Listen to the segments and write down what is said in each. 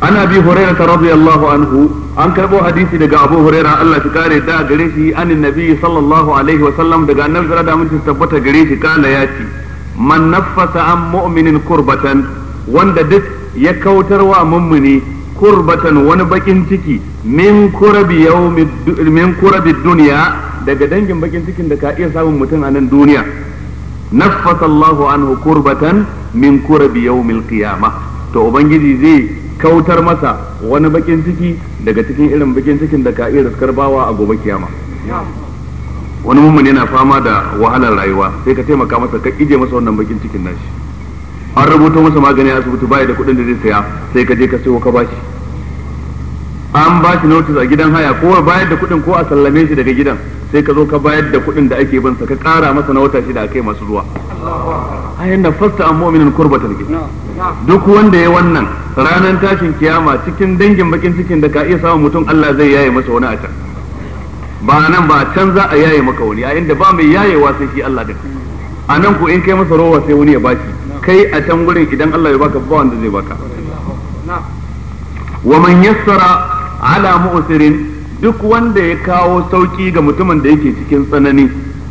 an abi hurairah radiyallahu anhu an karbo hadisi daga abu hurairah Allah shi kare da gare shi anin nabi sallallahu alaihi wa sallam daga annabi da mun tabbata gare shi kana ya ce man naffasa an mu'minin kurbatan wanda duk ya kautarwa mummuni kurbatan wani bakin ciki min kurabi yawmi min kurabi dunya daga dangin bakin cikin da ka iya samun mutum a nan duniya naffasa Allahu anhu kurbatan min kurabi yawmil qiyamah to ubangiji zai kautar masa wani bakin ciki daga cikin irin bakin cikin da ka iya riskar bawa a gobe kiyama wani mummuni yana fama da wahalar rayuwa sai ka taimaka masa ka ije masa wannan bakin cikin nashi an rubuta masa magani a asibiti baya da kuɗin da zai saya sai ka je ka sayo ka bashi an ba shi notice a gidan haya ko bayar da kuɗin ko a sallame shi daga gidan sai ka zo ka bayar da kuɗin da ake bansa ka ƙara masa na wata shida a kai masu zuwa ayin na fasta an mu'minin kurbatan ke duk wanda ya wannan ranar tashin kiyama cikin dangin bakin cikin da ka iya samun mutum Allah zai yaye masa wani a can ba nan ba can za a yaye maka wani a inda ba mai yayewa sai shi Allah din a nan ko in kai masa rowa sai wani ya bashi kai a can gurin idan Allah ya baka ba wanda zai baka wa man yassara ala mu'sirin duk wanda ya kawo sauki ga mutumin da yake cikin tsanani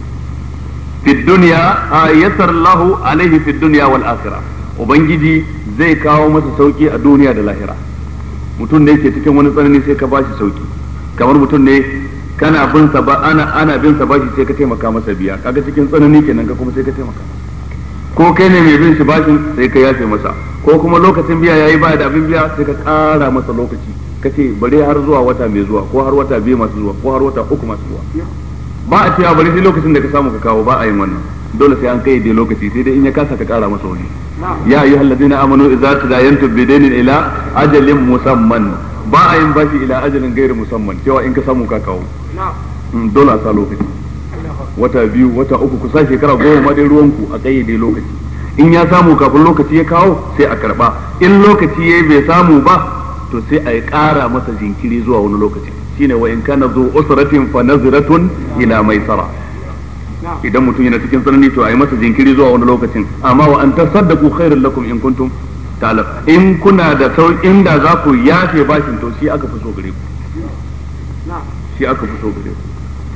fi dunya yassar lahu alaihi fi dunya wal akhirah ubangiji zai kawo masa sauki a duniya da lahira mutum da yake cikin wani tsanani sai ka bashi sauki kamar mutum ne kana bin sa ba ana ana bin sa bashi sai ka taimaka masa biya kaga cikin tsanani kenan ka kuma sai ka taimaka ko kai ne mai bin shi bashin sai ka yafe masa ko kuma lokacin biya yayi ba da abin biya sai ka ƙara masa lokaci ka ce bari har zuwa wata mai zuwa ko har wata biyu masu zuwa ko har wata uku masu zuwa ba a cewa bari sai lokacin da ka samu ka kawo ba a yin wannan dole sai an kai da lokaci sai dai in ya kasa ka ƙara masa wani ya ayyuhal ladina amanu idza tadayantum bidainin ila ajalin musamman ba a yin bashi ila ajalin gairi musamman cewa in ka samu ka kawo dole a sa lokaci wata biyu wata uku kusa shekara goma ma dai ruwanku a kayyade lokaci in ya samu kafin lokaci ya kawo sai a karba in lokaci ya bai samu ba to sai a yi ƙara masa jinkiri zuwa wani lokaci shine wa in kana zu usratin fa nazratun ila maisara idan mutum yana cikin tsanani to a yi masa jinkiri zuwa wani lokacin amma wa an tasaddaqu khairul lakum in kuntum ta'lam in kuna da sau inda za ku yafe bashin to shi aka fi so gare ku shi aka fi so gare ku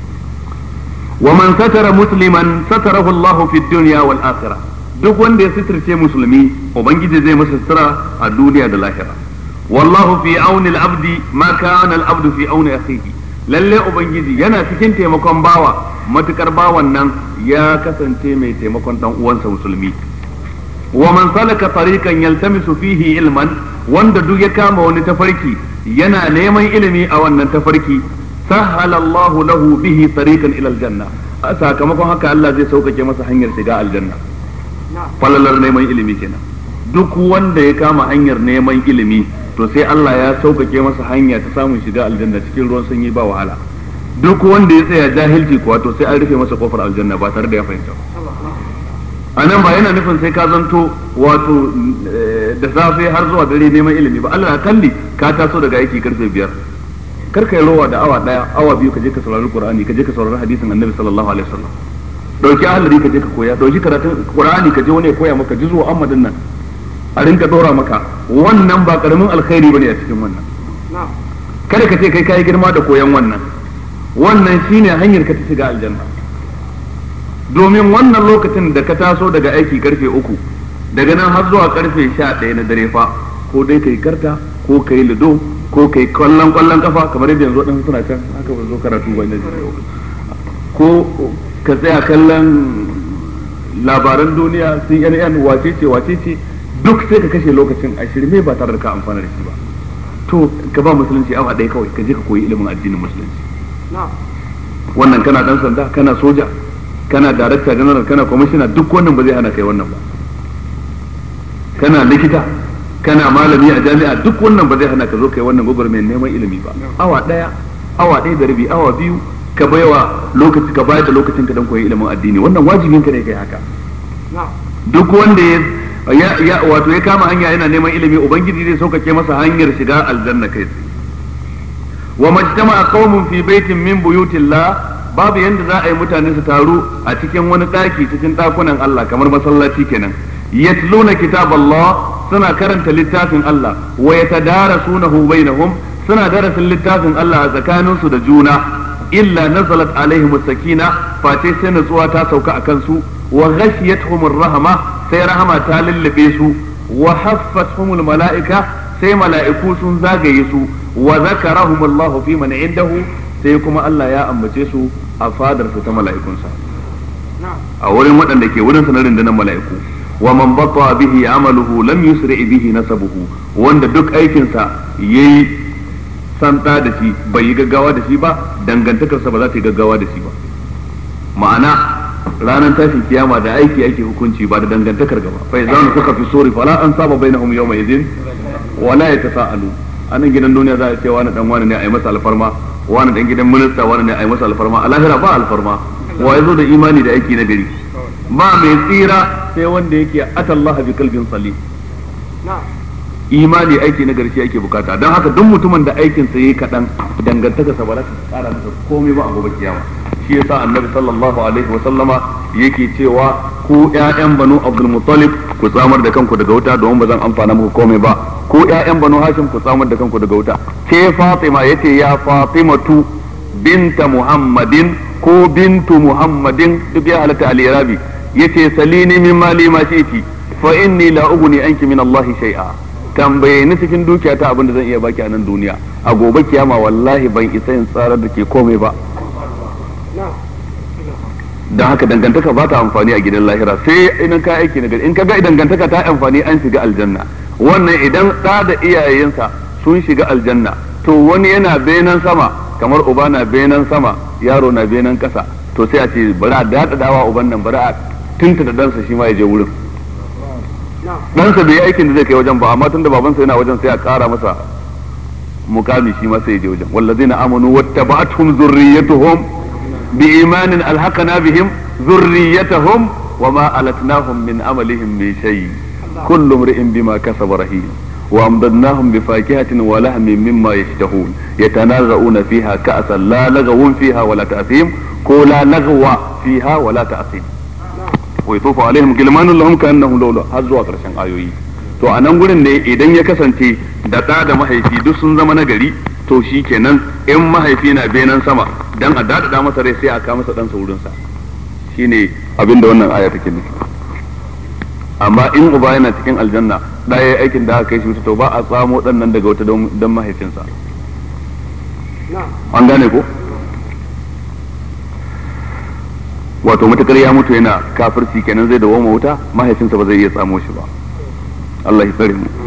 wa man satara musliman satarahu Allahu fid dunya wal akhirah duk wanda ya sitirce musulmi ubangiji zai masa sutura a duniya da lahira wallahu fi auni al-abdi ma kana al-abdu fi auni akhihi lalle ubangiji yana cikin taimakon bawa matukar bawan nan ya kasance mai taimakon dan uwansa musulmi wa man salaka tariqan yaltamisu fihi ilman wanda duk ya kama wani tafarki yana neman ilimi a wannan tafarki sahala Allah lahu bihi tariqan ila aljanna a sakamakon haka Allah zai sauƙaƙe masa hanyar shiga aljanna falalar neman ilimi kenan duk wanda ya kama hanyar neman ilimi to sai Allah ya sauƙaƙe masa hanya ta samun shiga aljanna cikin ruwan sanyi ba wahala duk wanda ya tsaya jahilci kuwa to sai an rufe masa kofar aljanna ba tare da ya fahimta a nan ba yana nufin sai ka zanto wato da safe har zuwa dare neman ilimi ba Allah kalli ka taso daga aiki karfe biyar kar ka yi rowa da awa daya awa biyu ka je ka saurari qur'ani ka je ka saurari hadisin annabi sallallahu alaihi wasallam dauki ahlari ka je ka koya dauki karatun qur'ani ka je wani ya koya maka juzu ammadin nan a rinka dora maka wannan ba karamin alkhairi bane a cikin wannan kada ka ce kai kai girma da koyan wannan wannan shine hanyar ka ta shiga aljanna domin wannan lokacin da ka taso daga aiki karfe uku daga nan har zuwa karfe sha ɗaya na dare fa ko dai kai karta ko kai lido ko kai kwallon kwallon kafa kamar yadda yanzu waɗansu suna can haka ba zo karatu ba ko ka tsaya kallon labaran duniya CNN wace ce wace ce duk sai ka kashe lokacin a shirme ba tare da ka amfana da shi ba to ka ba musulunci awa ɗaya kawai ka je ka koyi ilimin addinin musulunci wannan kana dan sanda kana soja kana darakta general kana kwamishina duk wannan ba zai hana kai wannan ba kana likita kana malami a jami'a duk wannan ba zai hana ka zo kai wannan gwagwarmayar neman ilimi ba awa daya awa ɗaya da rabi awa biyu ka baiwa lokaci ka bayar da lokacin ka dan koyi ilimin addini wannan wajibin ka ne kai haka duk wanda ya ya wato ya kama hanya yana neman ilimi ubangiji zai sauƙaƙe masa hanyar shiga aljanna kai tsaye wa majtama'a qaumun fi baitin min buyutillah babu yanda za a yi mutane su taru a cikin wani ɗaki cikin ɗakunan Allah kamar masallaci kenan yatluna kitab Allah suna karanta littafin Allah wa yatadarasunahu bainahum suna darasin littafin Allah a tsakaninsu da juna illa nazalat alaihim sakina face sai natsuwa ta sauka a kansu wa ghashiyatuhum rahama sai rahama ta lullube su wa haffatuhum mala'ika sai mala'iku sun zagaye su wa zakarahum Allah fi man indahu sai kuma Allah ya ambace su a fadarsa ta mala'ikunsa a wurin waɗanda ke wurin sanarin da mala'iku wa man batta bihi amaluhu lam yusri bihi nasabuhu wanda duk aikinsa yayi santa da shi bai yi gaggawa da shi ba dangantakarsa ba za ta yi gaggawa da shi ba ma'ana ranar tashin kiyama da aiki ake hukunci ba da dangantakar gaba fa idan suka fi sori fala an saba bainahum yawma idin wala yatasaalu anan gidan duniya za a ce wani dan wani ne a yi masa alfarma wani dan gidan minista wani ne a yi masa alfarma a lahira ba alfarma wa yazo da imani da aiki na gari ba mai tsira sai wanda yake atallaha bi kalbin salim imani aiki na garshi ake bukata don haka duk mutumin da aikin sa yayi kadan dangantaka sa ba za ta kara masa komai ba a gobe kiyama shi yasa annabi sallallahu alaihi wa sallama yake cewa ku ƴaƴan banu abdul muttalib ku tsamar da kanku daga wuta domin ba zan amfana muku komai ba ku ƴaƴan banu hashim ku tsamar da kanku daga wuta ke fatima yace ya fatimatu binta muhammadin ko bintu muhammadin duk ya halatta al-irabi yace salini min mali ma shi'ti fa inni la ughni anki min allahi shay'a tambaye ni cikin dukiya ta abin da zan iya baki a nan duniya a gobe kiyama wallahi ban isa in tsarar da ke komai ba don haka dangantaka ba ta amfani a gidan lahira sai idan ka aiki na gari in ka ga dangantaka ta amfani an shiga aljanna wannan idan ɗa da iyayensa sun shiga aljanna to wani yana benan sama kamar uba na benan sama yaro na benan kasa to sai a ce bari a daɗaɗawa uban nan bari a tunta da ɗansa shi ma ya je wurin ɗansa bai yi aikin da zai kai wajen ba amma tun da babansa yana wajen sai a ƙara masa mukami shi ma sai ya je wajen wallazina amanu wattaba'atuhum zurriyyatuhum biimanin alhaqana bihim zurriyyatuhum wama alatnahum min amalihim min shay kullu imri'in bima kasaba rahim وأمددناهم بفاكهة ولحم مما يشتهون يتنازعون فيها كأسا لا لغو فيها ولا تأثيم كولا لغو فيها ولا تأثيم wa yatufu alaihim gilmanun lahum ka'annahum lawla har zuwa karshen ayoyi to a nan gurin ne idan ya kasance da ɗa da mahaifi duk sun zama nagari to shi kenan in mahaifi na benan sama dan a dadada masa rai sai a kawo masa dan saurin sa shine abin da wannan aya take nufi amma in uba yana cikin aljanna da yayi aikin da aka kai shi to ba a tsamo dan nan daga wata dan mahaifinsa an gane ko wato matakar ya mutu yana kafirci kenan zai dawo wuta mahaifinsa ba zai iya tsamo shi ba Allah ya tsare mu